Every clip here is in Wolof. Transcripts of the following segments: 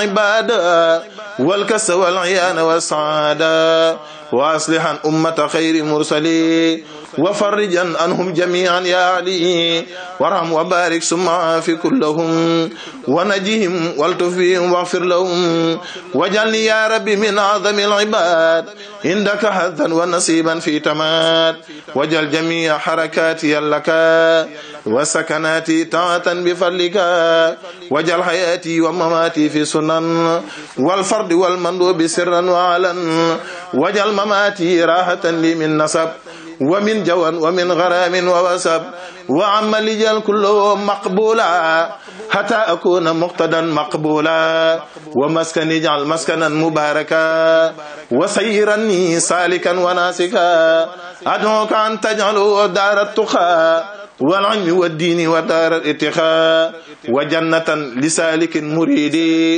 عبادا والكس والعيان والسعادة وأصلحا أمة خير مرسلين وفرجا عنهم جميعا يا علي وارحم وبارك ثم في كلهم ونجهم والتفيهم واغفر لهم واجعلني يا ربي من أعظم العباد عندك حظا ونصيبا في تمات واجعل جميع حركاتي لك وسكناتي طاعة بفضلك واجعل حياتي ومماتي في سنن والفرد والمندوب سرا وعلا واجعل مماتي راحة لي من نسب ومن جوى ومن غرام ووسب وعم لجال كله مقبولا حتى أكون مقتدا مقبولا ومسكن اجعل مسكنا مباركا وسيرني سالكا وناسكا أدعوك أن تجعله دار التقى والعلم والدين ودار الاتخاء وجنة لسالك مريد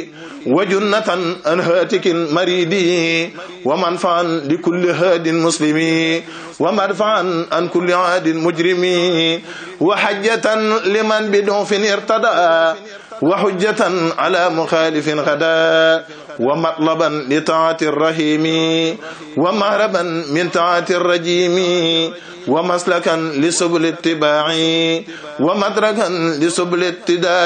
وجنة عن هاتك مريد ومنفعا لكل هاد مسلم ومدفعا عن كل عاد مجرم وحجة لمن بدعف ارتدى وحجة على مخالف غدا ومطلبا لطاعة الرحيم ومهربا من طاعة الرجيم ومسلكا لسبل اتباع ومدركا لسبل اتداء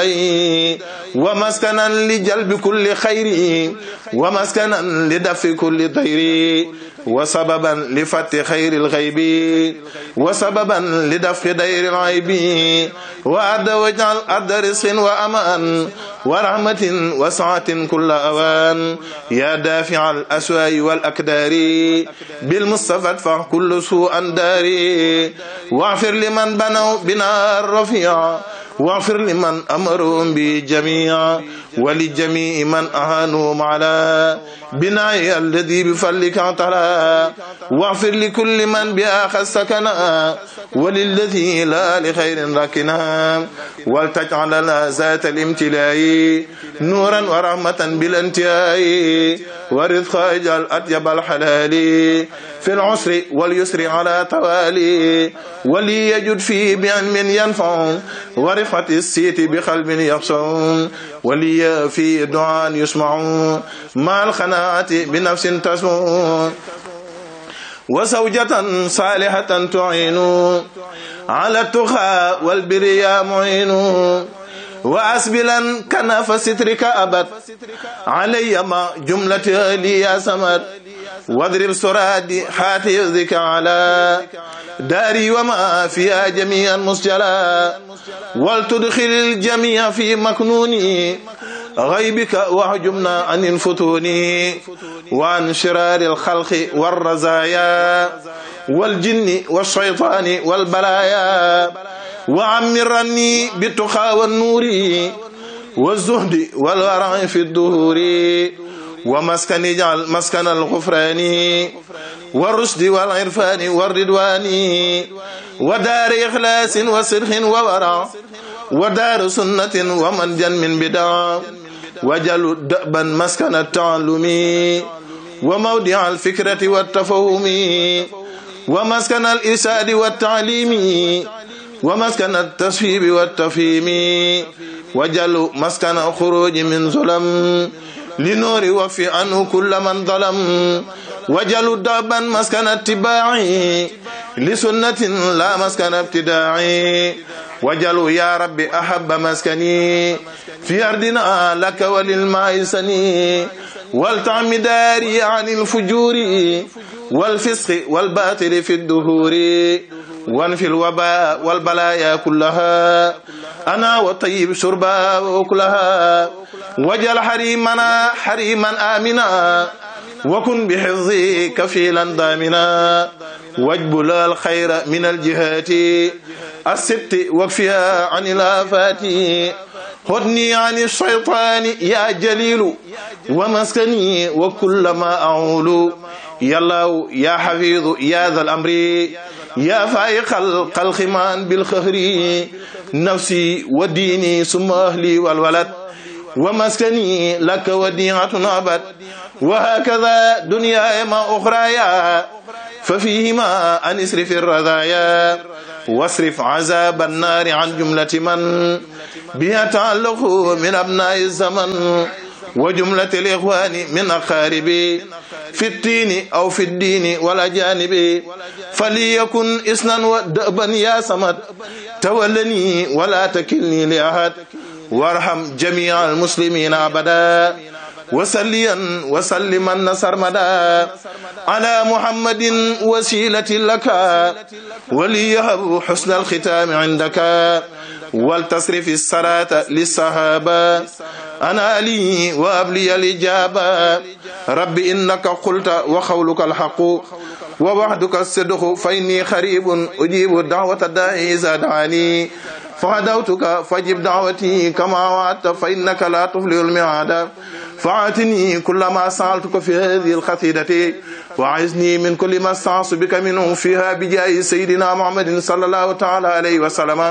ومسكنا لجلب كل خير ومسكنا لدف كل ضير وسببا لفتح خير الغيب وسببا لدفع دير العيب وأد واجعل أرض رزق وأمان ورحمة وسعة كل أوان يا دافع الأسواء والأكدار بالمصطفى ادفع كل سوء داري واغفر لمن بنوا بنا الرفيع واغفر لمن أمرهم بجميع ولجميع من أهانهم على بناء الذي بفضلك اعتلى واغفر لكل من بأخذ سكنا وللذي لا لخير ركنا ولتجعل لنا ذات الامتلاء نورا ورحمة بالانتهاء ورزقا اجعل أطيب الحلال في العسر واليسر على توالي ولي يجد فيه بعلم ينفع ورفعة السيت بقلب يخشع ولي في دعاء يسمع مع الخناعة بنفس تسمع وزوجة صالحة تعين على التقى والبر يا معين وأسبلا كنف سترك أبد علي ما جملة لي يا سمد واضرب سراد حافظك على داري وما فيها جميعا مسجلا ولتدخل الجميع في مكنوني غيبك واحجمنا عن الفتون وعن شرار الخلق والرزايا والجن والشيطان والبلايا وعمرني بالتقى والنور والزهد والورع في الدهور ومسكن اجعل مسكن الغفران والرشد والعرفان والرضوان ودار إخلاص وصدق وورع ودار سنة ومنجا من بدع وجل دأبا مسكن التعلم وموضع الفكرة والتفهم ومسكن الإرشاد والتعليم ومسكن التصفيب والتفهيم وجل مسكن خروج من ظلم لنور وفي عنه كل من ظلم وجل دابا مسكن اتباع لسنة لا مسكن ابتداع وجل يا رب أحب مسكني في أرضنا لك وللماء سني والتعم داري عن الفجور والفسق والباطل في الدهور وانفي الوباء والبلايا كلها أنا وطيب شربا وكلها وجل حريمنا حريما آمنا وكن بحفظي كفيلا ضامنا واجبل الخير من الجهات الست واكفها عن الآفات خذني عن الشيطان يا جليل ومسكني وكل ما أعول يا الله يا حفيظ يا ذا الأمر يا فائق الخلق بالخهر نفسي وديني ثم أهلي والولد ومسكني لك وديعة أبد وهكذا دنياي ما أخرايا ففيهما أن اسرف الرذايا واصرف عذاب النار عن جملة من بها تعلق من أبناء الزمن وجملة الإخوان من أقاربي في التين أو في الدين والأجانب فليكن إسنا ودأبا يا صمد تولني ولا تكلني لأحد وارحم جميع المسلمين أبدا وسليا وسلما سرمدا على محمد وسيلة لك وليهب حسن الختام عندك ولتصرف الصلاة للصحابة أنا لي وأبلي الإجابة رب إنك قلت وقولك الحق ووحدك الصدق فإني خريب أجيب دعوة الداعي إذا دعاني فغدوتك فاجب دعوتي كما وعدت فإنك لا تفلح الميعاد فاعتني كل ما سألتك في هذه القصيدة وعزني من كل ما استعص بك منه فيها بجاه سيدنا محمد صلى الله تعالى عليه وسلم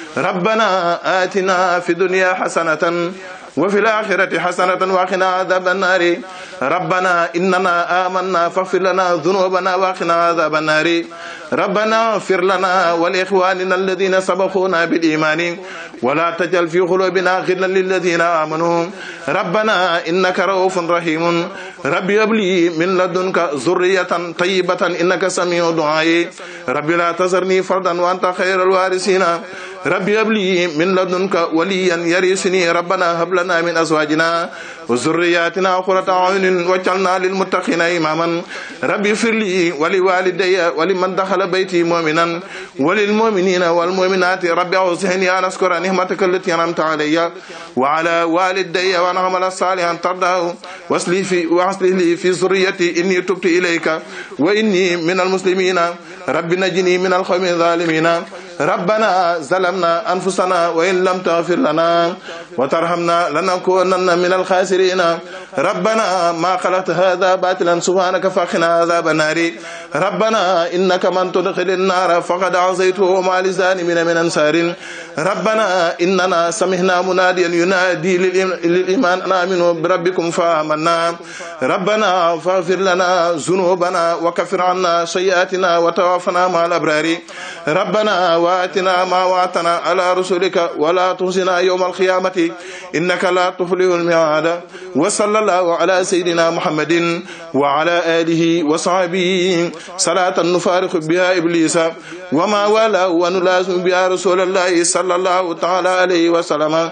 ربنا آتنا في الدنيا حسنة وفي الآخرة حسنة وقنا عذاب النار ربنا إننا آمنا فاغفر لنا ذنوبنا وقنا عذاب النار ربنا اغفر لنا ولإخواننا الذين سبقونا بالإيمان ولا تجعل في قلوبنا غلا للذين آمنوا ربنا إنك رؤوف رحيم ربي هب لي من لدنك ذرية طيبة إنك سميع دعائي ربي لا تذرني فردا وأنت خير الوارثين ربي هب لي من لدنك وليا يرثني ربنا هب لنا من أزواجنا وذرياتنا قرة أعين واجعلنا للمتقين إماما ربي اغفر لي ولوالدي ولمن دخل بيتي مؤمنا وللمؤمنين والمؤمنات ربي أوزعني أن أذكر نعمتك التي أنعمت علي وعلى والدي وأن أعمل صالحا ترضاه واصلح في واصلح لي في ذريتي إني تبت إليك وإني من المسلمين رب نجني من القوم الظالمين ربنا ظلمنا أنفسنا وإن لم تغفر لنا وترحمنا لنكونن من الخاسرين ربنا ما خلقت هذا باطلا سبحانك فقنا عذاب النار ربنا إنك من تدخل النار فقد عصيته وما للظالمين من أنصار ربنا إننا سمعنا مناديا ينادي للإيمان أن آمنوا بربكم فآمنا ربنا فاغفر لنا ذنوبنا وكفر عنا سيئاتنا وتوفنا مع الأبرار ربنا وآتنا ما وعدتنا على رسلك ولا تخزنا يوم القيامة إنك لا تفلح الميعاد وصلى الله على سيدنا محمد وعلى آله وصحبه صلاة نفارق بها إبليس وما والاه ونلازم بها رسول الله صلى الله تعالى عليه وسلم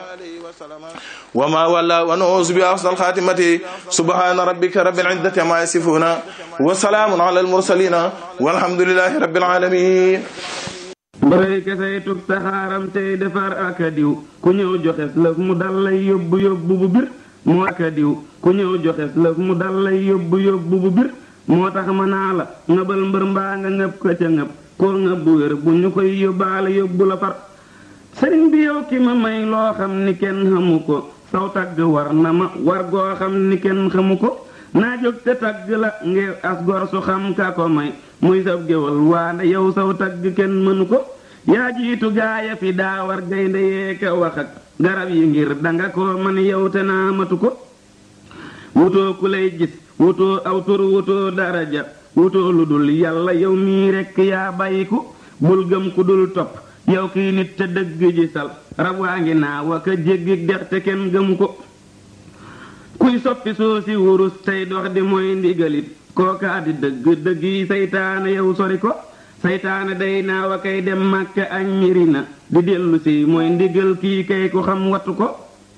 وما ولا ونعوذ بأحسن الخاتمة سبحان ربك رب العزة ما يصفون وسلام على المرسلين والحمد لله رب العالمين mbërëy kesey tug taxaaram tey defar aka diw ku ñëw joxes lëf mu dal lay yóbbu yóbbu bu bir moo aka diw ku ñëw joxes lëf mu dal lay yóbbu yóbbu bu bir moo tax ma naa la ngëbal mbër mbaa nga ngëb ko ca ngëb koo ngëb bu wér bu ñu koy yóbbaale yóbbu la far sëriñ bi yow ki ma may loo xam ni kenn xamu ko saw tagg war na ma war goo xam ni kenn xamu ko naa jóg te tagg la ngir as gor su xam ka ko may muy sab géwal waane yow saw tagg kenn mënu ko yaa jiitu gaaya fi daa war gaynde yee ka wax ak garab yi ngir danga ko man yow te naa matu ko wutoo ku lay gis wutoo aw tur wutoo daraja wutoo lu dul yàlla yow mii rekk yaa bàyyiku bul gëm ku dul topp yow kii nit te dëgg ji sal rab waa ngi naa wa ka jéggi dex te kenn gëmu ko kuy soppi soo si wurus tey dox di mooy ndigalit kookaa di dëgg dëgg yi saytaane yow sori ko saytaane day naa wa kay dem màkka añ miri na di dellu si mooy ndigal kii kay ku xam wattu ko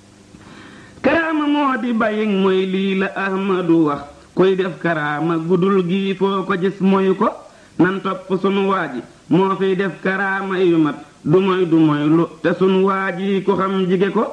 karaama moo di bayin mooy lii la ahmadu wax kuy def karaama gudul gii foo ko gis moyu ko nan topp sunu waaji moo fiy def karaama yu mat du moy du moy lu te sunu waaji ku xam jige ko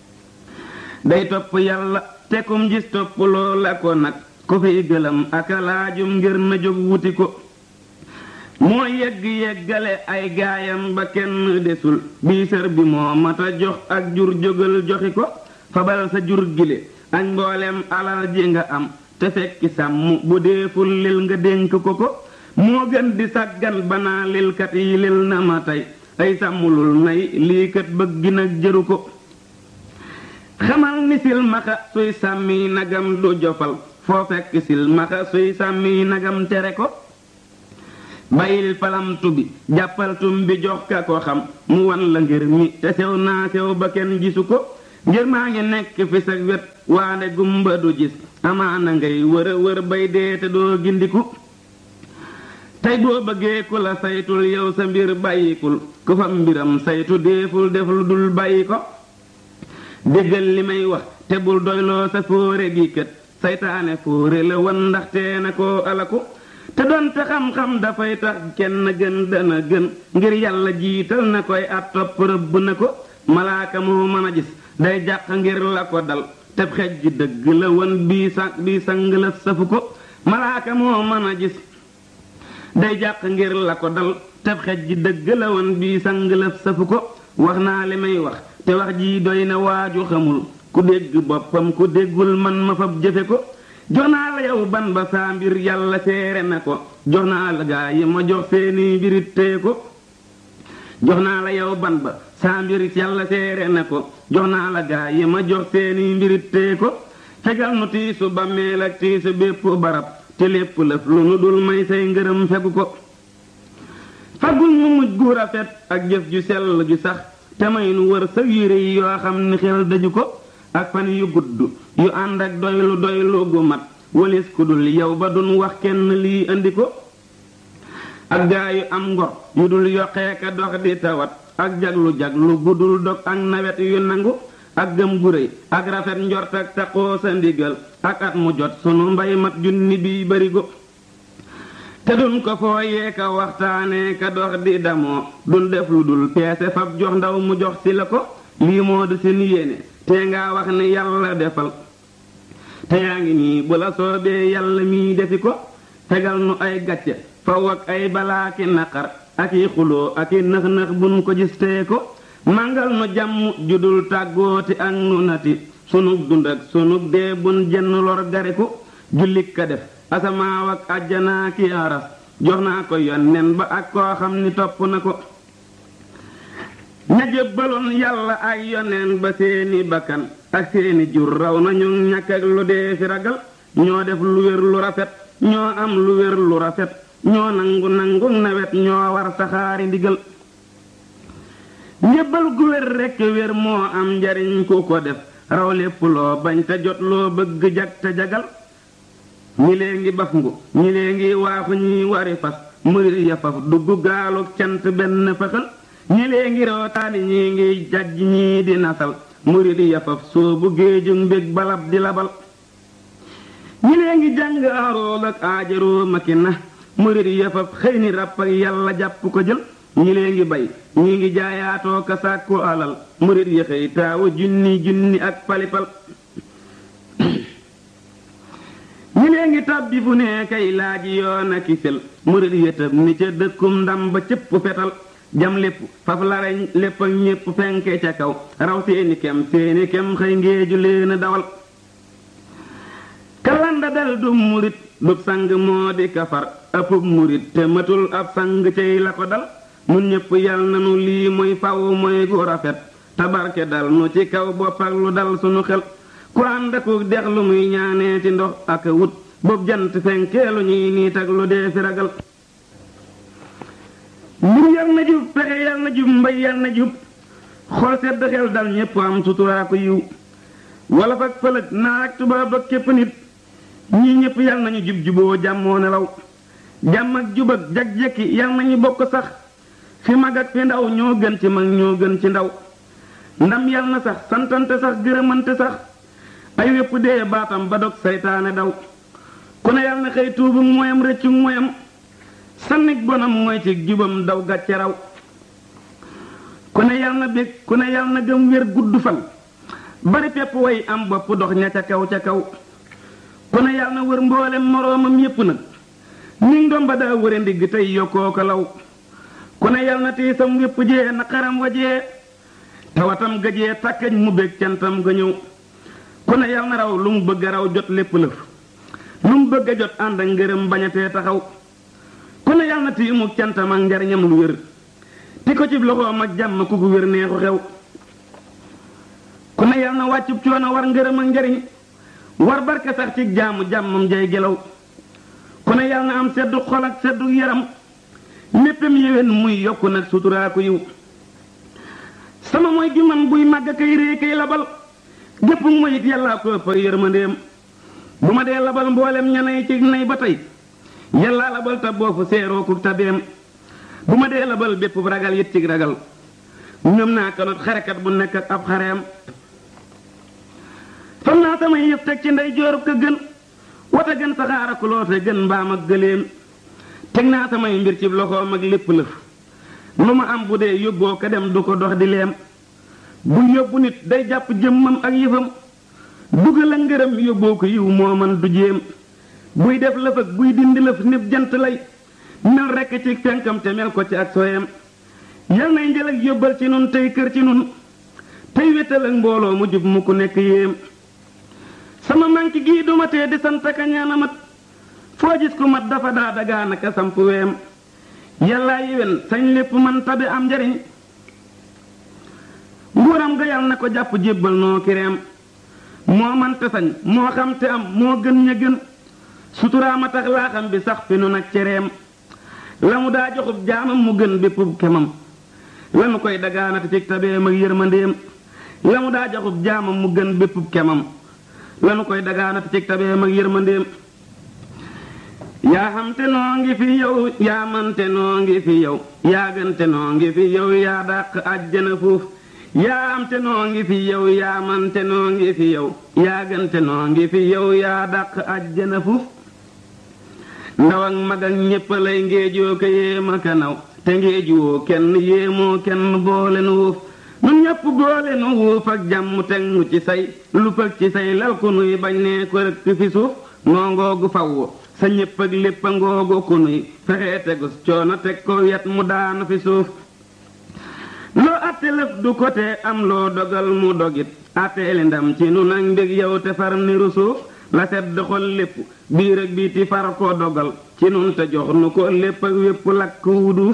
day topp yàlla te kum gis topp loola ko nag ku fiy gëlam aka laajum ngir na jóg wuti ko moo yegg yeggale ay gaayam ba kenn desul bii sër bi moo mata jox ak jur jógal joxi ko fabal sa jur gile ak mboolem alal ji nga am te fekki sàmm bu deeful lil nga dénk ko ko moo gën di sàggan banaa lilkat yi lil na ma tey ay sàmmulul nay lii kat bëgg nag jëru ko xamal ni silmaxa suy sàmmi nagam du jofal foo fekk silmaxa suy sàmmi nagam tere ko bayil palamtu bi jàppaltum bi jox ka ko xam mu wan la ngir mi te sew naa sew ba kenn gisu ko ngir maa ngi nekk fi sa wet waande gumba du gis amaana ngay wër wër bay dee te doo gindiku tey boo bëggee ku la saytul yow sa mbir bàyyikul ku fa mbiram saytu déeful def lu dul bàyyi ko déggal li may wax te bul doyloo sa fóore gi kët saytaane fóore la wan ndaxte na koo alaku te doonte xam-xam dafay tax kenn gën dana gën ngir yàlla jiital na koy at topp rëbb na ko malaaka moo mën a gis day jàq ngir la ko dal te xej ji dëgg la wan bii sa bii sang la safu ko malaaka moo mën a gis day jàq ngir la ko dal te xej ji dëgg la wan bii sang la safu ko wax naa li may wax te wax ji doy na waaju xamul ku dégg boppam ku déggul man ma fab jëfe ko jox naa la yow ban ba saa mbir yàlla seere na ko jox naa la gaa yi ma jox seeni mbirit téye ko jox naa la yow ban ba saa mbir yàlla seere na ko jox naa la gaa yi ma jox seeni mbirit téye ko fegal nu tiisu bàmmeel ak tiisu bépp barab te lépp lëf lu nu dul may say ngërëm fegu ko fagul mu mujj gu rafet ak jëf ju sell ju sax te may nu wër sa yére yi yoo xam ni xel dañu ko ak fan yu gudd yu ànd ak doylu doylu gu mat walis ku dul yow ba dun wax kenn lii andi ko ak gaa yu am ngor yu dul yokkee ka dox di tawat ak jaglu jaglu gu dul dog ak nawet yu nangu ak gëm gu réy ak rafet njort ak taqoo sa ndigal ak at mu jot sunu mbay mat junni bi barigo te dun ko fooyee ka waxtaanee ka dox di damoo dun def lu dul peese fab jox ndaw mu jox si la ko lii moo di seen yéene te nga wax ne yàlla defal te yaa ngi nii bu la soobee yàlla mii defi ko tegal nu ay gàcce faw ak ay balaaki naqar ak i xuloo ak i nëx-nëx buñ ko gis tee ko màngal nu jàmm judul tàggooti ak nu nati sunug dund ak sunug dee bun jenn lor gari ko jullik ka def asamaaw ak àjjanaa ki aras jox naa ko yonnen ba ak koo xam ni topp na ko ña jébbaloon yàlla ay yoneen ba seeni bakkan ak seeni jur raw nañu ñàkk ak lu dee fi ragal ñoo def lu wér lu rafet ñoo am lu wér lu rafet ñoo nangu nangu nawet ñoo war saxaari ndigal njébbal gu wér rekk wér moo am njariñ ku ko def raw lépp loo bañ te jot loo bëgg jag te jagal ñi lee ngi baf ngu ñi lee ngi waaxu ñi wari fas murit ya faf dugg gaalu cant benn fëxal ñi lee ngi rootaani ñi ngi jajj ñii di nasal murit ya faf soobu géeju mbég balab di labal ñi lee ngi jàng arool ak aajaroo maki na murit ya faf xëy ni ràpp ak yàlla jàpp ko jël ñi lee ngi bay ñi ngi jaayaatoo ka sàkku alal murit ya xëy taawu junni junni ak palipal ñi lee ngi tàbbi fu ne kay laaji yoon a kisel murit yëtëb ni ca dëkkum ndam ba cëpp fetal jam lépp faf lareñ lépp ak ñépp fenke ca kaw raw seeni kem seeni kem xëy ngeeju leen dawal kalanda dal du murit du sang moo di kafar ëppub murit te matul ab sang cay la ko dal nun ñépp yal nanu lii mooy faw mooy gu rafet tabarke dal nu ci kaw bopp ak lu dal sunu xel ku ànd aku dex lu muy ñaanee ci ndox ak wut bopp jant fenkeelu ñuy niit ak lu dee fi ragal mbir yal na jub pexe yal na jub mbay yal na jub xol sedd xel dal ñépp am suturaa ko yiw wala fak fëlëg naa ak tubaab ak képp nit ñii ñépp yal nañu jub juboo jàmmoo nelaw jàmm ak jub ak jag-jekki yal nañu bokk sax fi mag ak fi ndaw ñoo gën ci mag ñoo gën ci ndaw ndam yal na sax santante sax gërëmante sax ay wépp dee baatam ba dog saytaane daw ku ne yal na xëy tuubu moyam rëccu moyam sannig bonam mooy ci jubam daw gàcce raw ku ne yal na bég ku ne yal na gëm wér gudd fan bari pepp way am bopp dox ña ca kaw ca kaw ku ne yal na wër mboolem moroomam yépp nag ni ndom ba daa wëre ndigg tey yokkoo ko law ku ne yal na tiisam wépp jee na xaram wajee tawatam gajee takkañ mu bég cantam ga ñëw ku ne yal na raw lu mu bëgg a raw jot lépp lëf lu mu bëgg a jot ànd ak ngërëm bañatee taxaw ku ne yal na tiimu cantam ak njariñam lu wér ti ko ci loxoom ak jàmm ku ko wér neexu xew ku ne yal na wàccub coono war ngërëm ak njariñ war barke sax ci jaamu jàmmam jay gelaw ku ne yal na am seddu xol ak seddu yaram léppam yéwén muy yokku nag suturaa ko yiw sama mooy gi man buy màgg kay rée kay labal gépp mu it yàllaa ko ëpp ak yërmandeem bu ma dee labal mboolem ñanay ci nay ba tey yàllaa labal ta boofu seeroo ku tabeem bu ma dee labal bépp ragal yit ci ragal ñoom naa ko not xarekat bu nekk ak ab xareem fam naa samay yëf teg ci ndey joorub ka gën wata gën saxaara ku loote gën mbaam ak gëléem teg naa samay mbir ci loxoom ak lépp lëf lu ma am bu dee yóbboo ko dem du ko dox di leem bu yóbbu nit day jàpp jëmmam ak yëfam dugal a ngërëm yóbboo ko yiw moo man du jéem buy def lëf ak buy dindi lëf nib jant lay mel rekk ci fenkam te mel ko ci ak soyam yal nay njël ak yóbbal ci nun tey kër ci nun tey wétal ak mbooloo mu jub mu ku nekk yéem sama manki gii duma tee di sant ka ñaana mat foo gis ku mat dafa daa dagaanaka samp weem yàllaa yéwén sañ lépp man tabi am njariñ nguuram ga yal na ko jàpp jébbal noo kireem moo man te sañ moo xam te am moo gën ña gën suturaama tax laa xam bi sax fi nu nag cereem la mu daa joxub jaamam mu gën béppub kemam lanu koy dagaanate ci tabeem ak yërmandeem la mu daa joxub jaamam mu gën béppub kemam lanu koy dagaanate ci tabeem ak yërmandeem yaa xam te noo ngi fi yow yaa man te noo ngi fi yow yaa gën te noo ngi fi yow yaa dàq àjjana fuuf yaa am te noo ngi fi yow yaa man te noo ngi fi yow yaa gën te noo ngi fi yow yaa dàq àjjana fuuf ndaw ak mag ak ñépp lay ngéejoo ko yéema ka naw te ngéejuwoo kenn yéemoo kenn boole nu wuuf nun ñépp boole nu wuuf ak jàmm teg nu ci say lu pëg ci say lal ku nuy bañ nee ko rëkk fi suuf noo ngoogu fawwo sa ñépp ak lépp a ngoogu ku nuy fexee tegus coono teg ko yet mu daanu fi suuf loo atte lëf du ko te am loo dogal mu dogit atteeli ndam ci nun ak mbég yow te far niru suuf la sedd xol lépp biir ak biiti far ko dogal ci nun te jox nu ko lépp ak wépp lakk wu duuf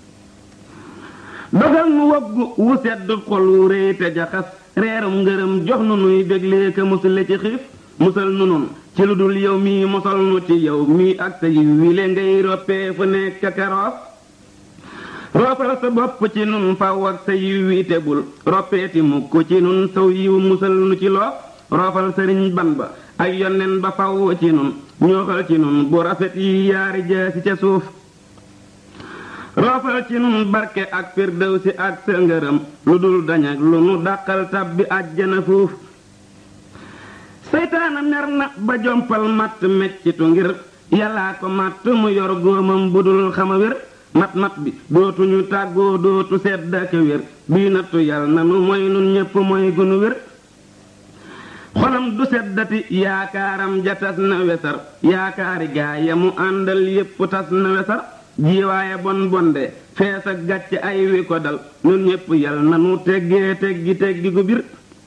dogal nu woggu wu sedd xol wu réy te jaxas reerum ngërëm jox nu nuy béglee ka musale ci xiif musal nu nun ci lu dul yow mii mosal nu ci yow mii ak sa yiw wile ngay roppee fu nekk karoos roofal sa bopp ci nun faw ak sa yiw wi tebul roppeeti mukk ci nun saw yiw musal nu ci loo roofal sëriñ ban ba ak yonnen ba faw ci nun ñooxal ci nun bu rafet yi yaari jaasi ca suuf roofal ci nun barke ak firdawsi ak sa ngërëm lu dul dañak lu nu dàqal tabbi àjjana fuuf seytaana mer na ba jompal matt meccitu ngir yàllaa ko matt mu yor góomam bu dul xama wér mat mat bi dootuñu tàggoo dootu sedd ak wér bii nattu yal na nu mooy nun ñépp mooy gunu wér xolam du seddati yaakaaram ja tas na wesar yaakaari gaaya mu àndal yépp tas na wesar jiwaaye bon bonde fees ak gàcc ay wi ko dal nun ñépp yal na nu teggee teggi teggi gu bir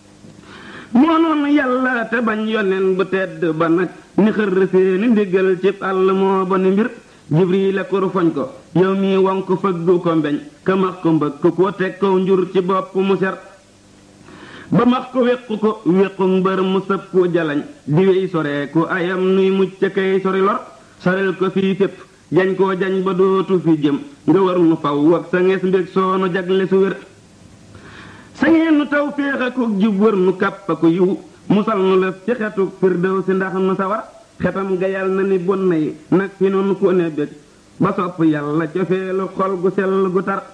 moo noonu yàlla te bañ yonen bu tedd ba nag ni xër seeni ndigal cib àll moo ba ni mbir jibril a kur foñ ko yow mii wonk fëggu ko mbeñ ka max ko mbëkk ko teg ko njur ci bopp mu ser ba max ko wéqu ko wéqu mbër mu sëb ku jalañ di wey sore ku ayam nuy mucc kay sori lor soril ko fii fépp jañ koo jañ ba dootu fi jëm nga war nu faw ak sa nges mbég soonu jagle su wér sa ngeen nu taw féex ak jub wër nu kàpp ko yiw musal nu lëf ci xetuk firdew si ndax nu sawar xetam ga yal na ni bon na yi nag fi noonu ku ne bég ba sopp yàlla cofeelu xol gu sell gu tar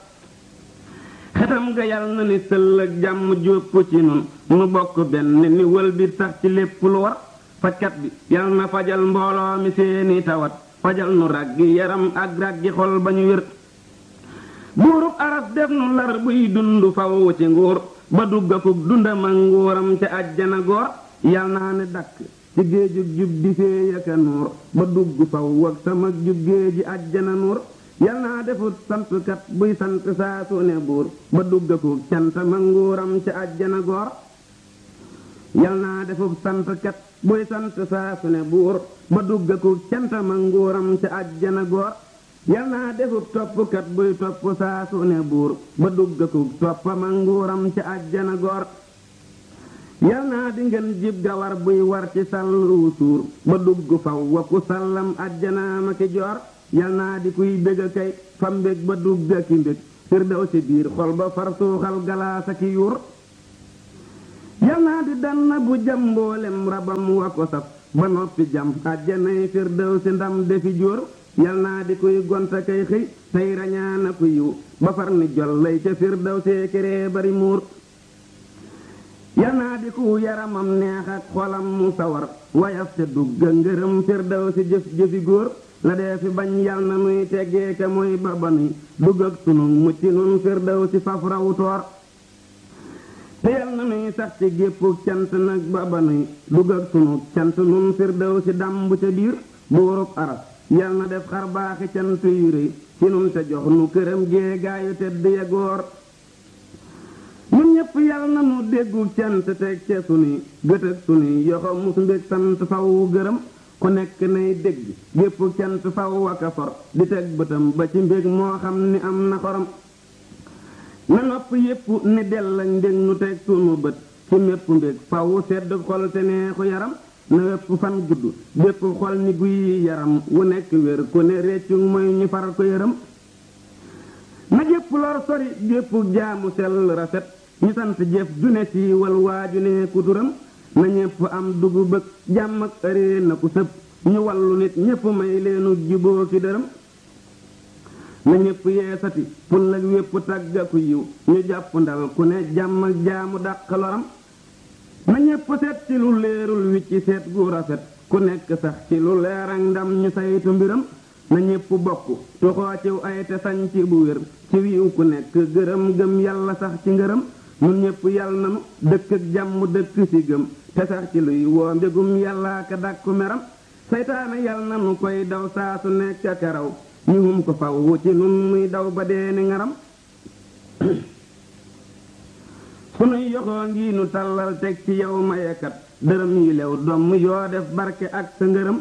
xetam ga yal na ni sëll ak jàmm jópp ci nun nu bokk benn ni wël bi sax ci lépp lu war fajkat bi yal na fajal mbooloo mi seeni tawat fajal nu raggi yaram ak raggi xol ba ñu wér buurub aras def nu lar buy dund faw ci nguur ba duggakuk dundam ak nguuram ca àjjana goor yal naa ne dakk ci géejug jub di fee yaka nuur ba dugg faw ak sama jub géeji àjjana nuur yal naa defut santkat buy sant saa su ne buur ba duggakuk cantama nguuram ca àjjana goor yal naa defut santkat buy sant saa su ne buur ba duggakuk cantama nguuram ca àjjana goor yal naa defub toppkat buy topp saa su ne buur ba duggakuk toppama nguuram ca àjjana goor yal naa di ngeen jib gawar buy war ci sàllu suur ba dugg faw wa ku sàllam àjjanaama ki joor yal naa di kuy bég a kay fa mbég ba dugg ki mbég firdaw si biir xol ba far suuxal galaasa ki yuur yal naa di danna bu jam mboolem rabam wa ko saf ba noppi jam àjjanay firdaw si ndam defi jóor yal naa di kuy gonta kay xëy tey rañaana ku yiw ba far ni jol lay ca firdaw see këree bari muur yal naa di ku yaramam neex ak xolam mu sawar wayaf te dugga ngërëm firdaw si jëf jëfi góor la dee fi bañ yal na nuy teggee ka mooy ba ba nuy dugg ak sunu mucc nun firdaw si faf raw toor te yal na nuy sax ci géppuk cant nag ba ba nuy dugg ak sunu cant nun firdaw si dàmb ca biir buurub aras yal na def xar baaxi cant yu rëy ci nun te jox nu këram gee gaayu tedd ya góor nun ñépp yal na nu déggu cant teg ca sunuy gët ak sunuy yoxo mus mbég sant faw gërëm ku nekk nay dégg gépp cant faw aka for di teg bëtam ba ci mbég moo xam ni am na xorom na nopp yépp ni del lañ ndég nu teg sunu bët ci mépp mbég faw sedd xol te neexu yaram na wépp fan gudd bépp xol ni guy yaram wu nekk wér ku ne réccu mooy ñu far ko yërëm na jépp lor sori gépp jaamu sell rafet ñu sant jëf june siiwal waaju ne kuturam na ñépp am dugu bëgg jàmm ak ëree na ku sëb ñu wallu nit ñépp may leenu juboo ki dërëm na ñépp yeesati pul ak wépp tàggaku yiw ñu jàpp ndal ku ne jàmm ak jaamu dàq loram na ñépp seet ci lu leerul wi ci seet gu rafet ku nekk sax ci lu leer ak ndam ñu saytu mbiram na ñépp bokk tuxoo ciw ay te sañ ci bu wér ci wiiw ku nekk gërëm gëm yàlla sax ci ngërëm nun ñépp yàlla nanu dëkk ak jàmm dëkk ci gëm te sax ci luy woo mbégum yàllaa ka dàkku meram seytaane yàlla nanu koy daw saa su nekk ak raw ñu hum ko faw ci nun muy daw ba dee ni ngaram sunuy yoxoo ngi nu tàllal teg ci yow mayekat dërëm yi lew domm yoo def barke ak sa ngërëm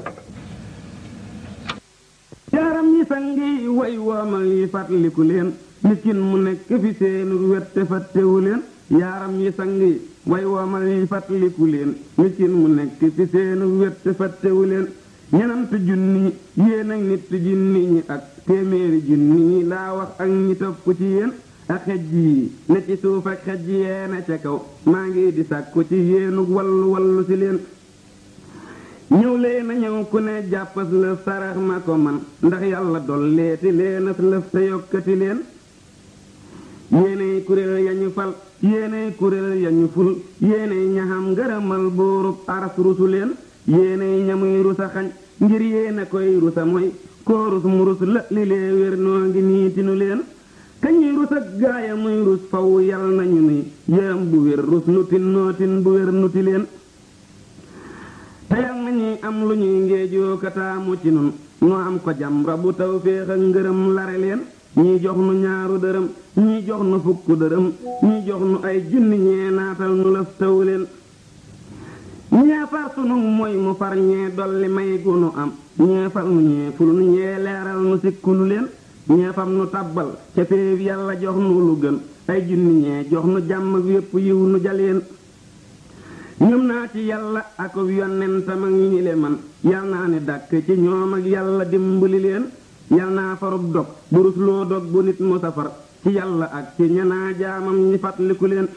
yaaram yi sangi way woomal yi fàttaliku leen miskin mu nekk fi seenu wet te fàttewu leen yaaram yi sangi way woomal yi fàttaliku leen miskin mu nekk fi seenu wet te fàttewu leen ñenant junni yéen ak nit junni ñi ak téeméeri junni ñi laa wax ak ñi topp ci yéen ak xej yi ne ci suuf ak xej yee ne ca kaw maa ngi di sàkku ci yéenu wallu wallu ci leen ñëw leen a ñëw ku ne jàppas lëf sarax ma ko man ndax yàlla dolleeti leenas lëf te yokkati leen yéenay kuréel yañu fal yéenay kuréel yañu ful yéenay ñaxam ngërëmal buurub aras rusu leen yéenay ñamuy rusa xañ ngir yéena koy rusa mooy koo rus mu rus la li lee wér noo ngi niitinu leen kañuy rus ak gaaya muy rus faw yal nañu nuy yërëm bu wér rus nutin nootin bu wér nuti leen te yal nañuy am lu ñuy ngeejoo kataamu ci nun noo am ko jam rabu taw féex ak ngërëm lare leen ñii jox nu ñaaru dërëm ñii jox nu fukk dërëm ñii jox nu ay junni ñee naatal nu lëf taw leen ñee far sunu mooy mu far ñee dolli may gu nu am ñee fal nu ñee ful nu ñee leeral nu sikku nu leen ñee fam nu tabbal ca féeb yàlla jox nu lu gën ay junni ñee jox nu jàmm ak yépp yiw nu jaleen ñoom naa ci yàlla ak yonentam ak ñi le man yal naa ne dàkk ci ñoom ak yàlla dimbali leen yal naa farub dog burus loo dog bu nit mu safar ci yàlla ak ci ñanaa jaamam ñi fàttaliku leen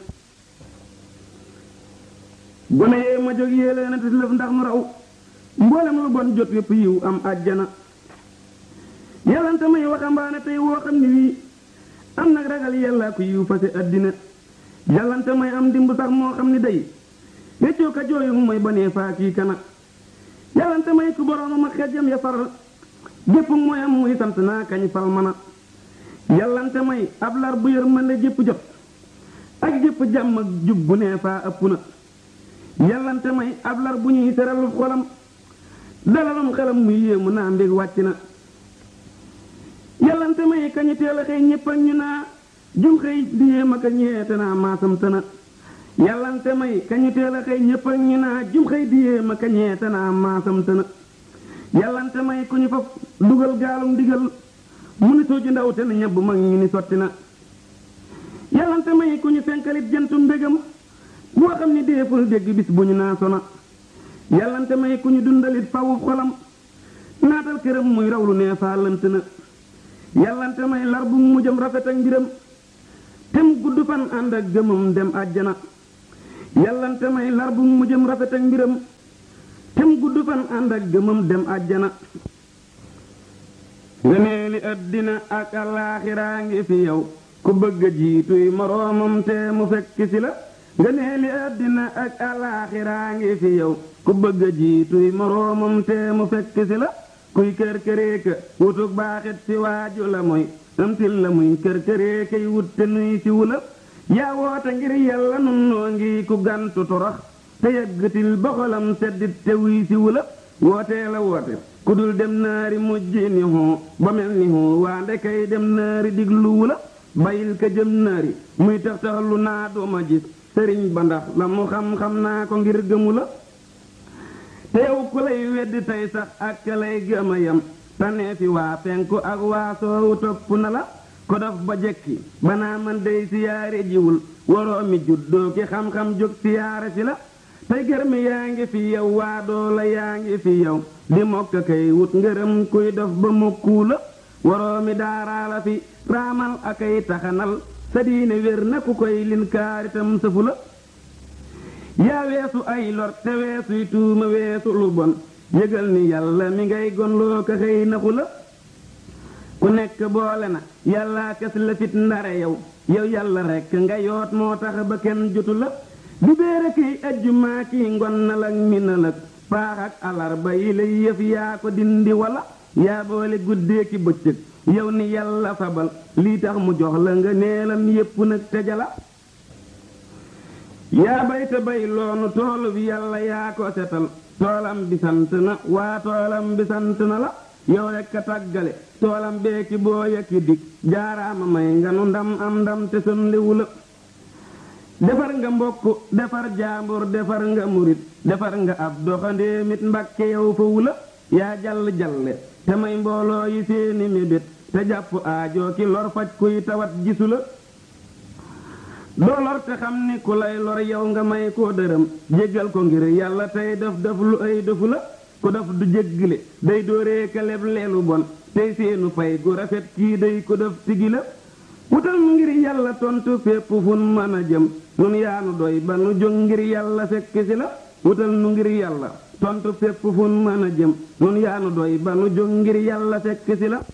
gone yee ma jóg yée leen a lëf ndax nu raw mboolem lu bon jot yépp yiw am àjjana yàllante may waxambaane tey woo xam ni wii am nag ragal yàllaa ko yiw fase àddina yàllante may am dimb sax moo xam ni day réccoo ka jooyu mooy banee faa kii kana yàllante may ku boroomam ak xejjam ya far gépp mooy am muy sant naa kañ fal mana yàllante may ab lar bu yërmande jépp jot ak jépp jàmm ak jub bu nee faa ëpp na yàllante may ab lar bu ñuy seral xolam dalalum xelam muy yéemu naa mbég wàcc na yàllante may kañu teel a xëy ñépp ak ñu naa jum xëy di yéem ak a ñeete naa maasam tëna yàllante may kañu teel a xëy ñépp ak ñu naa jum xëy di yéem ak a ñeete naa maasam tëna yàllante may ku ñu faf dugal gaalum digal mu ni sooju ndaw te na ñebb mag ñu ni sotti na yàllante may ku ñu fenkalit jantu mbégam boo xam ni déeful dégg bis bu ñu naa sona yàllante may ku ñu dundalit fawu xolam naatal këram muy raw lu nee faa lënt na yàllante may lar bu mujjam rafet ak mbiram tem gudd fan ànd ak gëmam dem àjjana yàllante may lar bu mu jëm rafet ak mbiram tem gudd fan ànd ak gëmam dem àjjana ngëneeli àddina ak alaaxiraa ngi fi yow ku bëgg a jiituy moroomam te mu fekk si la ngëneeli àddina ak alaaxiraa ngi fi yow ku bëgg a jiituy moroomam te mu fekk si la kuy kër këreeka wutuk baaxit si waaju la mooy amtil la muy kër këreekay wut te nuy si wula yaa woote ngir yàlla nun noo ngi ku gantu torox te yëggatil boxolam seddit te wuy si wula wootee la woote ku dul dem naari mujj ni hoo ba mel ni hoo waa ndekay dem naari diglu wula bayil ka jëm naari muy tax tax lu naa duma gis sëriñ ba ndax la mu xam-xam naa ko ngir gëmu la te yow ku lay weddi tey sax ak ka lay gëma yam tanee fi waa penku ak waa soowu topp na la ko dof ba jekki banaa man dey siyaare jiwul waroo mi juddoo ki xam-xam jóg siyaare si la tey gërmi yaa ngi fi yow waa doola yaa ngi fi yow di mokk kay wut ngërëm kuy dof ba mokkuu la waroo mi daaraa la fi raamal akay taxanal sa diine wér na ku koy lin kaaritam sëfu la yaa weesu ay lor te weesuy tuuma weesu lu bon yëgal ni yàlla mi ngay gonloo ko xëy naxu la ku nekk boole na yàlla kes la fit ndare yow yow yàlla rekk nga yoot moo tax ba kenn jotu la di béere kiy ajjumaa kiy ngonnal ak minal ak paax ak alarba yi lay yëf yaa ko dindi wala yaa boole guddee ki bëccëg yow ni yàlla fabal lii tax mu jox la nga neelam yépp nag tejala yaa bay te bay loonu toolu bi yàlla yaa ko setal toolam bi sant na waa toolam bi sant na la yow rekk a tàggale toolam beeki boo yekki dig jaaraama may nga nu ndam am ndam te sonliwu la defar nga mbokk defar jaambur defar nga murit defar nga ab doxandéemit mbakke yow fa wula yaa jall jalle te may mbooloo yi seeni mébét te jàpp aajoo ki lor faj kuy tawat gisu la doo lor te xam ni ku lay lor yow nga may koo dërëm jéggal ko ngir yàlla tey def def lu ay defu la ku def du jéggale day dóoree kaleb leelu bon tey seenu fay gu rafet kii day ko def tigi la wutal mu ngir yàlla tontu fépp fun mën a jëm nun yaanu doy ba nu jóg ngir yàlla fekk si la wutal nu ngir yàlla tontu fépp fun mën a jëm nun yaanu doy ba nu jóg ngir yàlla fekk si la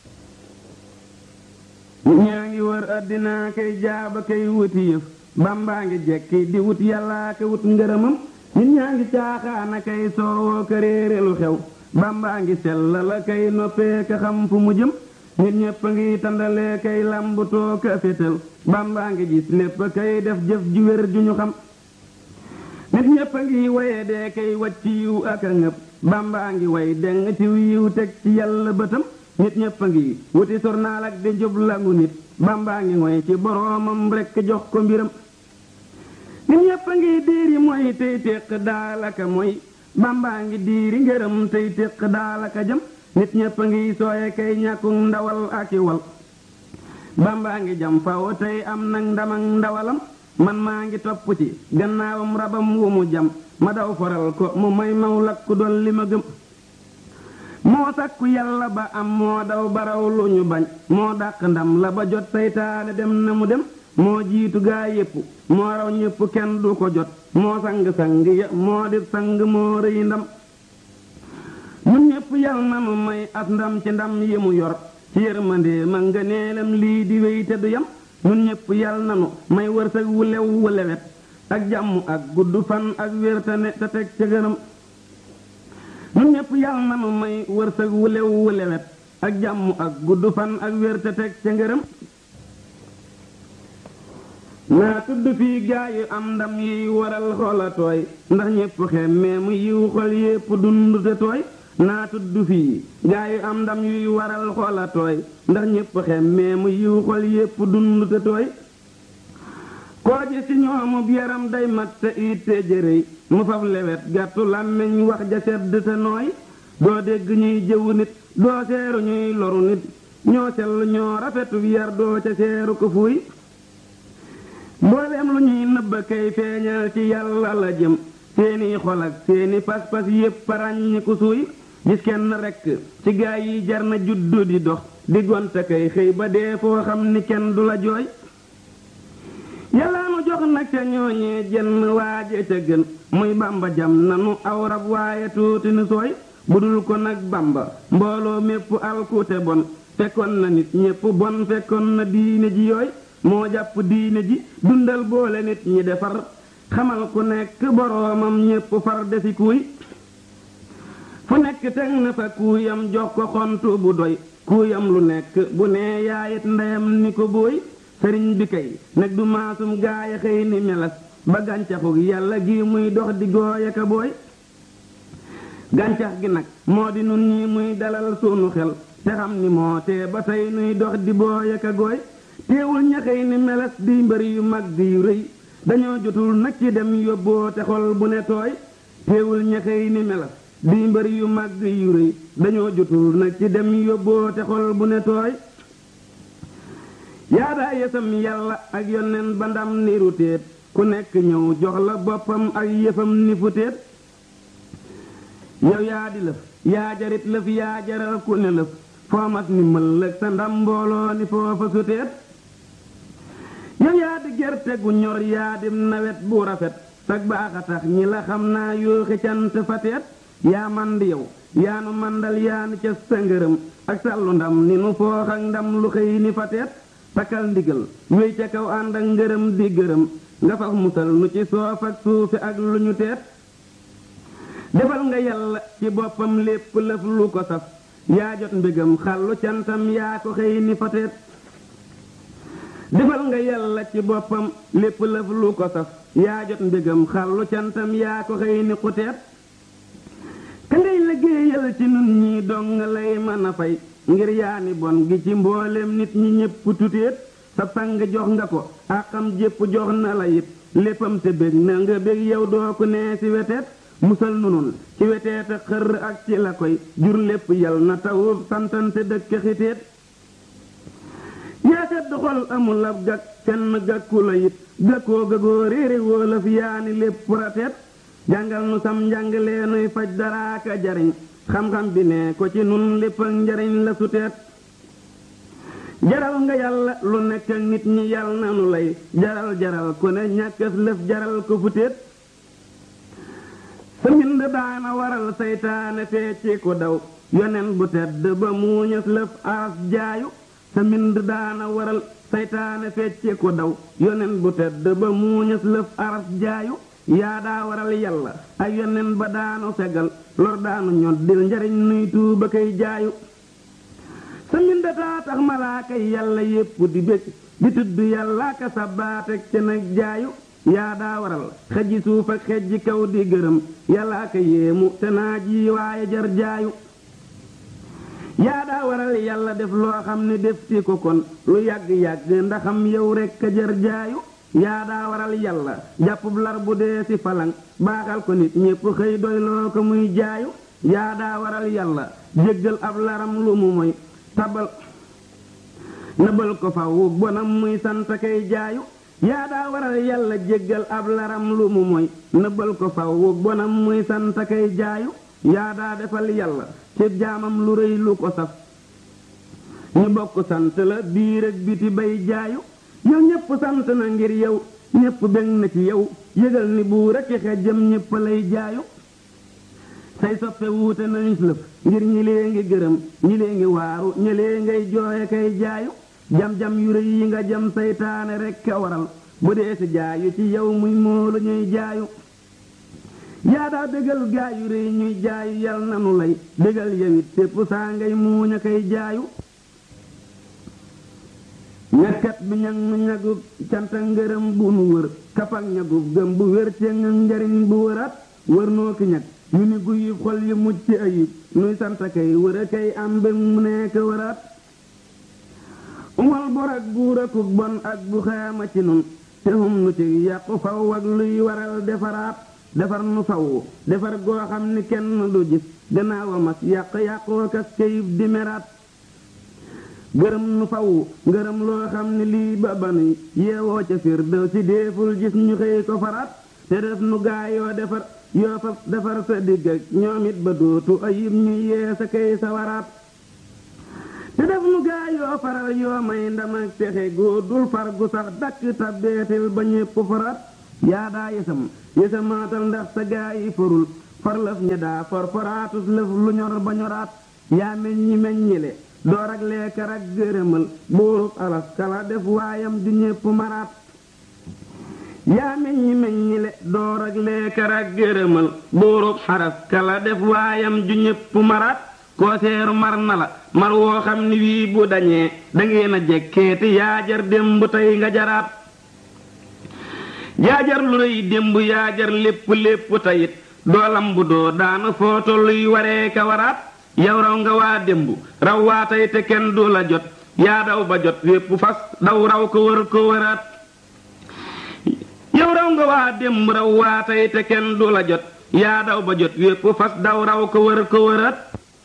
nit ñaa ngi wër àddinaa kay jaaba kay wuti yëf bambaa ngi jekki di wut yàllaa ka wut ngërëmam nit ñaa ngi caaxaana kay soowoo ka réere lu xew bambaa ngi sella la kay noppee ka xam fu mu jëm nit ñépp a ngi tandalee kay làmbutoo ka fétal bambaa ngi gis lépp kay def jëf ju wér ju ñu xam nit ñépp a ngi waye dee kay wacc yiw ak a ngëp bambaa ngi way deng ci yiw teg ci yàlla bëtam nit ñépp a ngi wuti sornaal ak di njub langu nit bambaa ngi ngoy ci boroomam rekk jox ko mbiram nit ñépp a ngi diiri mooy tey téq daalaka mooy bambaa ngi diiri ngërëm tey téq daalaka jëm nit ñépp a ngi sooye kay ñàkku ndawal ak i wal bambaa ngi jam faw tey am nag ndam ak ndawalam man maa ngi topp ci gannaawam rabam wu mu jam ma daw foral ko mu may maw lakku doon li ma gëm moo sakku yàlla ba am moo daw baraw lu ñu bañ moo dàq ndam la ba jot saytaane dem na mu dem moo jiitu gaa yépp moo raw ñépp kenn du ko jot moo sang-sang ya moo di sang moo rëy ndam ñun ñépp yal na nu may as ndam ci ndam yi mu yor ci yërmandee ma nga neelam lii di wéy te du yam ñun ñépp yal na nu may wërsëg wu lew wu lewet ak jàmm ak gudd fan ak wér te ne te teg ca gënam ñun ñépp yal na nu may wërsëg wu lew wu lewet ak jàmm ak gudd fan ak wér te teg ca ngërëm naa tudd fii gaa yu am ndam yiy waral xola tooy ndax ñépp xemmee mu yiw xol yépp dund te tooy naa tudd fii gaa yu am ndam yuy waral xola tooy ndax ñépp xemmee mu yiw xol yépp dund te tooy koo ji ci ñoomub yaram day mat te itte jërëy mu faf lewet gàttu làmmiñ wax ja sedd te nooy doo dégg ñuy jëwu nit doo seeru ñuy loru nit ñoo sell ñoo rafetu yar doo ca seeru ko fuuy mbooleem lu ñuy nëbba kay feeñal ci yàlla la jëm seeni xol ak seeni pas-pas yépp ràññi ku suuy gis kenn rekk ci gaa yi jar na juddu di dox di gonte kay xëy ba dee foo xam ni kenn du la jooy yàlla nu jox nag nag ca ñooñee jenn waaje ca gën muy bamba jam nanu aw rab waaye tuuti nu sooy budul ko nag bamba mbooloo mépp alkuute bon fekkoon na nit ñépp bon fekkoon na diine ji yooy moo jàpp diine ji dundal boole nit ñi defar xamal ku nekk boroomam ñépp far defi kuuy fu nekk teg na fa kuuyam jox ko xontu bu doy kuuyam lu nekk bu nee yaayit ndeyam ni ko booy sëriñ bi kay nag du maasum gaaya xëy ni melas ba gàncaxu yàlla gi muy dox di gooy aka booy gàncax gi nag moo di nun ñi muy dalal sunu xel te xam ni moo tee ba tey nuy dox di booy aka gooy teewul ña xëy ni melas di mbëri yu mag di yu rëy dañoo jotul nag ci dem yóbboo te xol bu ne tooy teewul ña xëy ni melas di mbëri yu mag yu rëy dañoo jotul nag ci dem yóbboo te xol bu ne tooy yaadaa yësam yàlla ak yonneen ba ndam ni rutéet ku nekk ñëw jox la boppam ak yëfam ni futéet yow yaa di lëf yaa jarit lëf yaa jaral ku ne lëf foomas ni mëllëg sa ndam mbooloo ni foofa sutéet yow yaa di gerte gu ñor yaa di nawet bu rafet sag baax a tax ñi la xam naa yooxi cant fateet yaa man di yow yaa nu mandal yaa nu ca sa ngërëm ak sàllu ndam ni nu foox ak ndam lu xëy ni fateet takkal ndigal wéy ca kaw ànd ak ngërëm di gërëm nga faf musal nu ci soof ak suufi ak lu ñu teet defal nga yàlla ci boppam lépp lëf lu ko saf yaa jot mbégam xàllu cantam yaa ko xëy ni fateet defal nga yàlla ci boppam lépp lëf lu ko saf yaa jot mbégam xàllu cantam yaa ko xëy ni xuteet ka ngay liggéeyal ci nun ñi dong nga lay mën a fay ngir yaani bon gi ci mboolem nit ñi ñépp tuteet sa sang jox nga ko àqam jépp jox na la it léppam te bég na nga bég yow doo ko nee ci weteet musal nunun ci weteet a xër ak ci la koy jur lépp yal na tawu santante dëkk xiteet yaa sedd xol amul ab gag kenn gàkku la it gàkkoo gagoo réere wóolaf yaani lépp rateet jàngal nu sam njàngalee nuy faj daraaka jariñ xam-xam bi ne ko ci nun lépp ak njariñ la suteet jaral nga yàlla lu nekk ak nit ñi yàll na nu lay jaral jaral ku ne ñàkkas lëf jaral ko futeet sa mbind daana waral saytaane fecci ko daw yonen bu tedd ba muuñas lëf aras jaayu sa mbind daana waral saytaane fecci ko daw yonen bu tedd ba muuñas lëf aras jaayu yaa daa waral yàlla ak yonen ba daanu fegal lor daanu ñoddil njariñ nuy tuuba kay jaayu sa mbindataa tax malaaka yàlla yépp di bég di tudd yàlla ka sabaatek ca nag jaayu yaa daa waral xejji suuf ak xejji kaw di gërëm yàlla ka yéemu te naa ji waaye jar jaayu yaa daa waral yàlla def loo xam ne def ti ko kon lu yàgg-yàgg ndaxam yow rekk a jar jaayu yaa daa waral yàlla jàppub lar bu dee ci falang baaxal ko nit ñépp xëy doy loo ko muy jaayu yaa daa waral yàlla jéggal ab laram lu mu moy tabal nëbal ko faw bonam muy sant kay jaayu yaa daa waral yàlla jéggal ab laram lu mu moy nëbal ko faw bonam muy sant kay jaayu yaa daa defal yàlla ci jaamam lu rëy lu ko saf ñu bokk sant la biir ak biti bay jaayu yow ñépp sant na ngir yow ñépp bég na ci yow yëgal ni buur ak xejjam ñépp lay jaayu say soppe wuute nañu lëf ngir ñi lee ngi gërëm ñi lee ngi waaru ñi lee ngay jooye kay jaayu jam-jam yu rëy yi nga jam saytaane rekk a waral bu dee si jaayu ci yow muy moolu ñuy jaayu yaa daa bégal gaa yu rëy ñuy jaayu yal nanu lay bégal yowit sépp saa ngay muuñ a kay jaayu ñakkat bi ñag nu ñagub canta ngërëm bu nu wër kapak ñagub gëm bu wér ci njariñ bu wëraat wër noo ki ñag yu ni guyub xol yu mucc ayib nuy sant kay wër a kay am mbég mu nekk wëraat umal bor ak buur akuk bon ak bu xaama ci nun te hum nu ci yàqu faw ak luy waral defaraat defar nu faw defar goo xam ni kenn du gis gannaaw a mas yàq yàqoo kas kayib di meraat gërëm nu faw ngërëm loo xam ne lii ba banuy yeewoo ca fir dëw ci déeful gis ñu xëy ko faraat te def nu gaayoo defar yoo fa defar sa digg ak ñoom it ba dootu ayib ñu yee sa kay sa waraat te def nu gaayoo faral yoo may ndam ak texe góor dul far gu sax dakk tabbeetil ba ñépp faraat yaa daa yësam yësamaatal ndax sa gaa yi forul forlëf ña daa for foraatus lëf lu ñor ba ñoraat yaa meññi meññile door ak leekar ak gërëmal buurub alas kala def waayam du ñépp maraat yaa meññi meññile door ak leekar ak gërëmal buurub xaras kala def waayam ju ñépp maraat koo seeru mar na la mar woo xam ni wii bu dañee dangeen a jekkeeti yaa jar démb tey nga jaraat yaa jar lu rëy démb yaa jar lépp lépp tayit doolam bu doo daanu foo tolluy waree ka waraat yow raw nga waa démb raw waa tey te kenn du la jot yaa daw ba jot wépp fas daw raw ko wër ko wëraat yow raw nga waa démb raw waa tey te kenn du la jot yaa daw ba jot wépp fas daw raw ko wër ko wëraat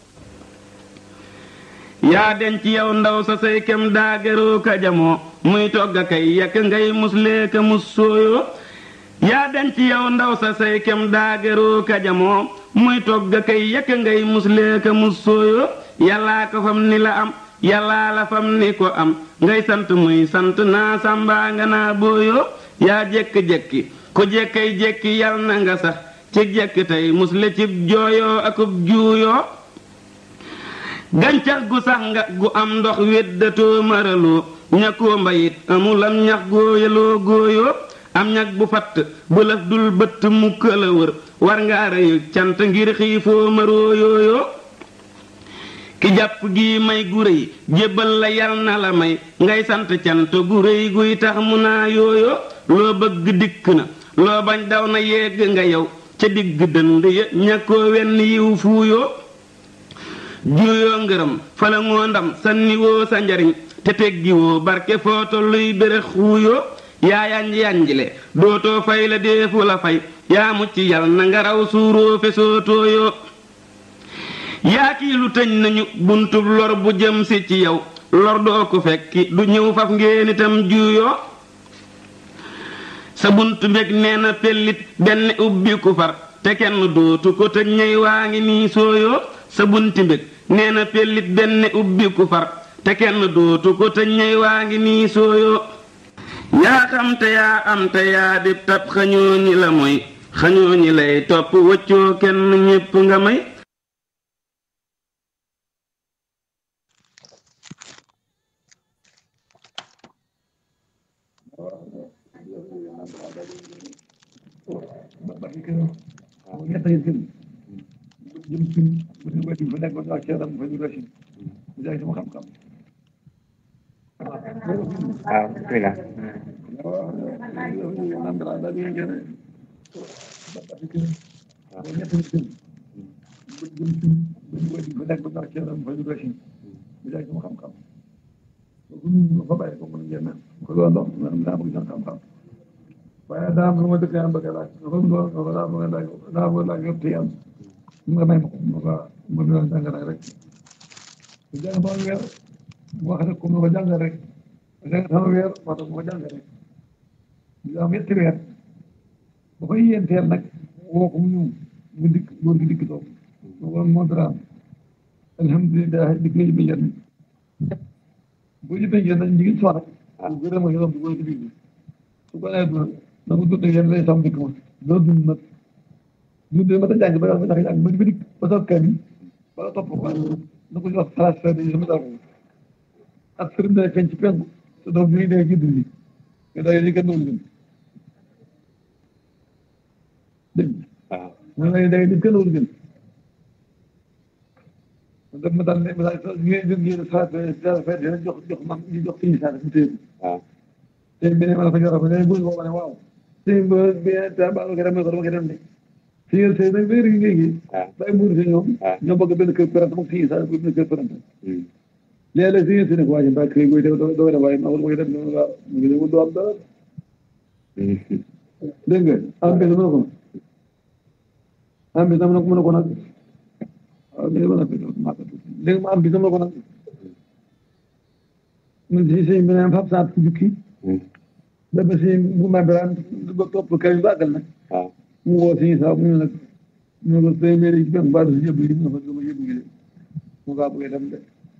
yaa denc yow ndaw sa say kem daagaroo ka jamoo muy togg a kay yekk ngay muslee ka mus sooyoo yaa denc yow ndaw sa say kem daagaroo ka jamoo muy togg a kay yekk ngay muslee ka mus sooyoo yàllaa ko fam ni la am yàllaa la fam ni ko am ngay sant muy sant naa sàmbaa nga naa booyoo yaa jekki-jekki ku jekkay jekki yal na nga sax ci jekki tey musle cib jooyoo akub juuyoo gàncax gu sax nga gu am ndox weddatoo maraloo ñàkkoo mbayit amulam ñax góoyaloo góoyoo am ñag bu fatt bu laf dul bëtt mukk la wër war nga reyu cant ngir xiifoo maroo yooyoo ki jàpp gi may gu réy jébbal la yal na la may ngay sant cant gu réy guy tax mu naa yooyoo loo bëgg dikk na loo bañ daw na yegg nga yow ca digg dënd ya ñàkkoo wenn yiw fuuyoo juuyoo ngërëm fala ngoo ndam sanniwoo sa njariñ te teggiwoo barke foo tolluy bérëx xuuyoo yaa yanj yanjle dootoo fay la deefu la fay yaa mucc yal na nga raw suuroo fesoo tooyoo yaa kii lu tëñ nañu buntub lor bu jëm si ci yow lor doo ko fekki du ñëw faf ngeen itam juuyoo sa bunt mbég nee na pellit benn ubbi ku far te kenn dootu ko tëj ñey waa ngi nii sooyoo sa bunti mbég nee na pellit benn ubbi ku far te kenn dootu ko tëj ñey waa ngi nii sooyoo yaa xam te yaa am te yaa di tab xañoo ñi la mooy xañoo ñi lay topp wëccoo kenn ñépp nga may jëm suñ bu ñu wéti fa nekk ba ak ceeram fa ñu rëcc mu jaay sama xam-xam waaw bismillah naan dara daal di ngeen ba fi kër ba ñett ñu kër bu jëm suñ bu ñu wéti fa nekk ba ak ceeram fa ñu rëcc mu jaay sama xam-xam bu ñu fa bàyyi ko mën ngeen ko doon dox man daa bëgg sama xam-xam waaye daa am lu ma dëkk am bëgg laaj dafa doon dafa daa bëgg laaj daa bëgg laaj yëpp te yàlla mu nga may ma ko ma ko ma doon jàng nag rek bu jàng ba weer mu wax rek comme ma ko jàng rek jàng sama weer moo tax ma ko jàng rek ñu am ñetti weer ba koy yéenteel nag woo ko mu ñëw mu dikk góor gi dikk toog ma ko moo dara alhamdulilah dikk nañu ba njëriñ bu ñu bëggee nag ñu ngi soxla ah gërëm ma yoon bu ko dikk su ko nee dund na mu dund yéen lay sam dikk ma doo dund nag dund ma ta jàng ba nga ndax jàng ba dikk ba toog kay bi ba nga topp ko na ko jox xalaat fee dañu sama dara ak sëriñ day feeñ ci penku te doom bi day gidd li nga day li kenn doon dund dégg waaw nga lay day li kenn doon dund daf ma daan ne ma daan ngeen ngeen ngeen xalaat fee fee dina jox jox man ñu jox suñu saa mu téye waaw te bi ne ma la fa jox fa ne buñ ko ne waaw sëñ ba bi ta ba ko dem ko dama ko dem de si yéen sëy nag léegi ngay ngi waaw day muur si ñoom waaw ñoo bëgg benn kër parent moom si sa benn kër parent Hmm. léeg-léeg si yéen si ne ko waaye mbaa kër gooy doo doo dem waaye ma war ma dem noonu waaw mu ngi dem doo am dara Hmm. dégg nga am bés mën na ko am bés am na ko mën na ko nag waaw mais mën na ko maa ko dégg nga am bés am na ko nag mu si sëñ bi naan fab saat jukki Hmm. dafa si bu ma biraan ba topp kër yi bàggal nag waaw mu woo si saa mu ne nag mu ne ko téeméer yi benn baatu si yëpp yi mu ne ko dama yëpp gi de mu kaa bëgg dem de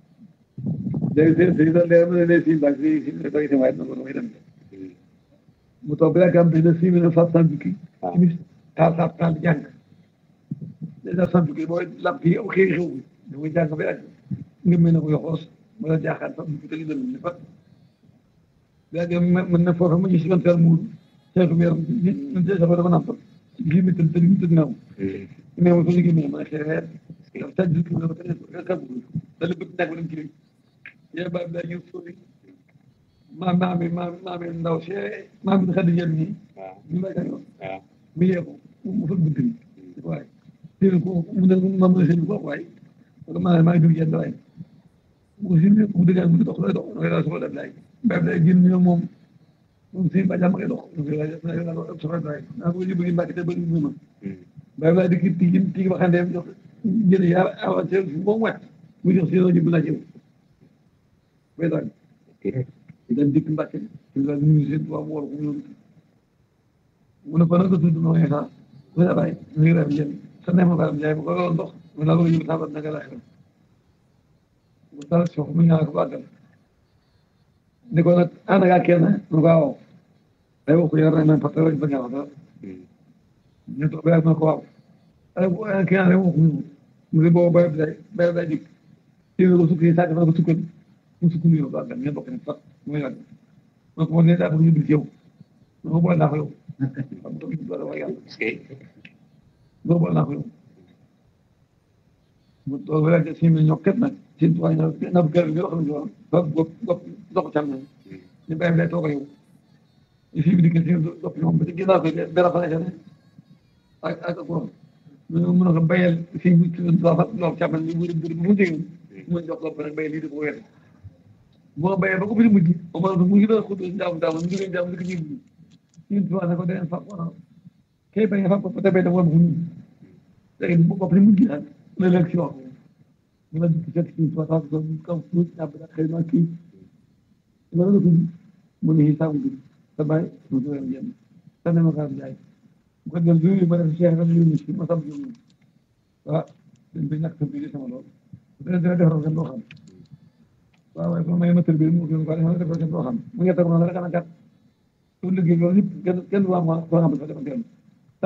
léegi si si sa leer mu ne lee si mbaa si si ne doy si waaye na ko damay dem de Hmm. mu toog ba yàgg am benn six mille neuf cent jukki waaw. timis taal taal taal di jàng neuf cent jukki booy lamp yi xëy xew bi da koy jàng ba yàgg nga mel ne ko yoxoos wala jaaxaan sax jukki tegi dënn ni fa ba yàgg mën na foofu ma gis yoon teel muur seetu bi yaram ñun see sax dama nampal ci gii mi tëdd tëdd mi tëdd naaw mais mo ko liggéey mi ma ne xëy reer dafa taj jukki bi dafa taj kabu dala bëgg nag dem ci léegi yee ba bi ñu sori maam maami maam maami ndaw see maami di xaddi jëm nii waaw ñu lay yoon waaw mu yee ko mu fëgg bunt bi waaye téere ko mu ne ma mën a seen bopp waaye parce que maa maa ngi dugg yenn waaye mu ko si mu dëgg mu dox lay dox da ngay daal soxla def laay mbay day génn ñoom moom moom si ba jàmm ngay dox da ngay daal soxla def laay naa ko yóbbu gi mbàkk te bëri ñu ma mbay laa dikk tigi tigi ba xandeem jox jël yaa avancé moom wet mu jox si yoon ñu bu naa jëw bay daal dañ dikk mbàkke ci la ñu seen tubaab wol ko ñëw mu ne ko nag tudd noo yeesaa mu ne bàyyi mu ngi ref jën sa neex ma baram jaay ma ko loolu ndox mu laa bëgg yóbbu sabat naka la xew mu tal sox mu ñaan ko bàggal ni ko nag ànd ak kenn mu ko waaw ay wax ko yar nañ man parce que ba nga wax dara ñu toog ba yàgg ma ko waaw ay bu ay kenn rek wax ñu mu ne boobu bayab day bayab day dikk téeméer ko sukk yi sàkk fa ko sukkal mu sukk nuyoo bàggal ngeen bokk ne fat mu yàgg ma ko ne daa bëgg ñu dul ci yow ma ko boole naa ko yow xam nga ñu doole wax yàlla est-ce que ma ko boole naa ko yow mu toog ba yàgg si mi ñokket nag seen tuwaay na na bu kër bi wax nañu woon ba bopp bopp dox cam nañ ñu bayam day toog a yow ñu fi bi dikk si dopp ñoom ba ci ginnaaw ko benn fan ne ak ak ak borom ñu mën a ko bayal fii bi loxo càmmoñ ñu wuri buri bu mu jege mu jox lopp nag bayal lii di ko wér moo bayee ba ko fi mujj ba ma mu ngi doon xudd ndaam ndaam mu ngi ndaam lik ñi ñun tuwa ne ko den fa ko kay baye fa ko te bay da won ko ñu léegi bu ko fi mujj nag la lekk ci wax mu la ci fekk ci tuwa ta ko kaw fu ñab da xëy na kii la la ko mu ne hisabu bi sa bay mu do yam sa ne ma ka jaay bu ko del du ma def cheikh ram ñu ci ma sam ñu ah dañ bi ñak bi sama lool dina dina defal ko xam waaw waaye may ma tërbie mu gën ko defal defal ko xam mu ngi teg noonu rek ana kat su liggéey loolu yëpp kenn kenn du am ko xam ne dafa kenn